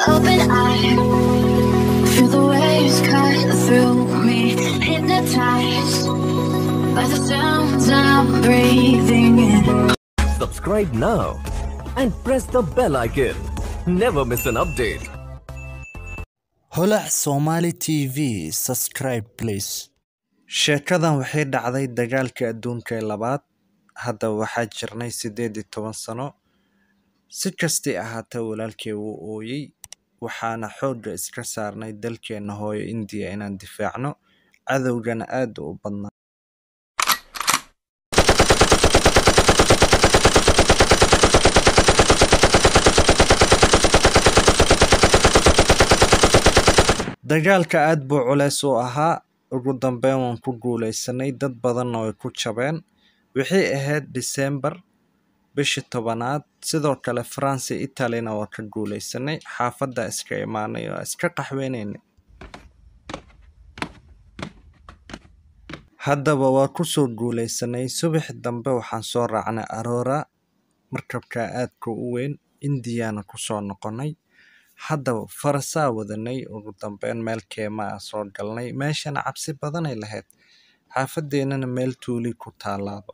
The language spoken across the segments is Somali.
open eye. Feel the waves cut through me, hypnotized by the sounds I'm breathing in. Subscribe now and press the bell icon. Never miss an update. holac somali t v subscribe please sheekadan waxay dhacday dagaalkii adduunka ee labaad hadda waxaa jirnay siddeed iyo toban sano si kastay ahaatee walaalkay wuu ooyey waxaana xoogga iska saarnay dalkeenna hooyo indiya inaan difaacno cadowgana aad u badnaa dagaalka aad buu culeys u ahaa ugu dambeyn waan ku guuleysanay dad badanna way ku jabeen wixii ahayd disembar bishii tobanaad sidoo kale france iyo italina waa ka guuleysanay xaafadda iska imaanay oo iska qaxweynaynay haddaba waa kusoo guuleysanay subax dambe waxaan soo raacnay aroora markabka aadka u weyn indiyana kusoo noqonay haddaba farasaa wadanay ugu dambeyn meel keema ah soo galnay meeshana cabsi badanay lahayd xaafadeennana meel tuuli ku taalaaba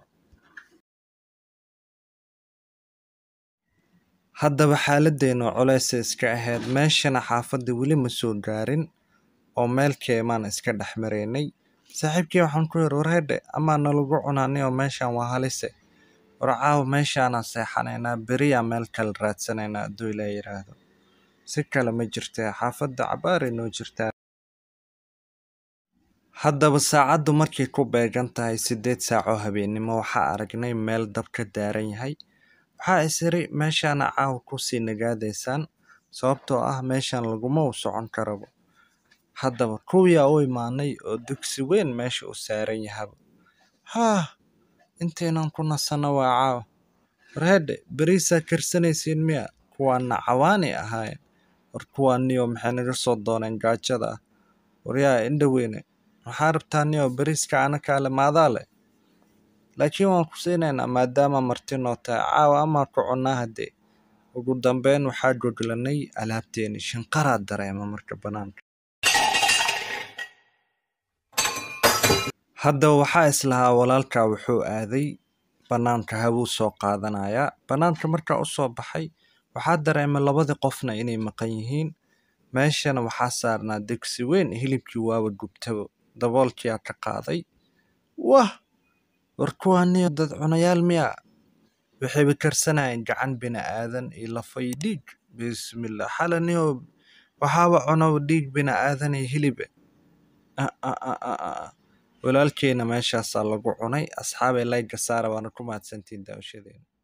haddaba xaaladeennu culeysay iska ahayd meeshana xaafadda weli ma soo gaarin oo meel keemaan iska dhex maraynay saaxiibkii waxaan ku yidhi warhedhe amaa nalagu cunaanay oo meeshan waa halise war caawa meeshaanaa seexanaynaa beriyaa meel kale raadsanaynaa hadduu ilaa yidhaahdo si kale ma jirtee xaafadda cabaaray noo jirtaa haddaba saacaddu markay ku beegan tahay siddeed saacoo habeennimo waxaa aragnay meel dab ka daaran yahay waxaa is iri meeshaana caawa kusii nagaadaysaan sababtoo ah meeshan laguma u socon karaba haddaba kuwiyaa u imaanay oo dugsi weyn meesha u saaran yahaba haah intaynan ku nasanno waa caawa warhedhe beriisaa karsanaysiin miya kuwaana cawaanay ahaayeen war kuwaaniyo maxay naga soo dooneen gaajada ah waryaa indhaweyne waxaa rabtaa niyo beriiska anakaale maadaa leh laakiin waan ku siinaynaa maadaama marti noo tahay caawa amaa ku cunnaa haddee ugu dambeyn waxaa goglanay alaabteeni shinqaraa dareema marka bannaanka haddaba waxaa islahaa walaalkaa wuxuu aaday bannaanka hawuu soo qaadanayaa bannaanka markaa u soo baxay waxaa dareemay labadii qofna inay maqan yihiin meeshana waxaa saarnaa degsi weyn hilibkii waaba gubtabo daboolkiyaa ka qaaday wah war kuwaaniyo dad cunayaal miya waxayba karsanayeen gacan bini aadan iyo lafay dhiig bismillah xalaniyo waxaaba cunaba dhiig bini aadan iyo hilibe walaalkeena meeshaasaa lagu cunay asxaabay layga saara waana ku mahadsantiin daawashadeena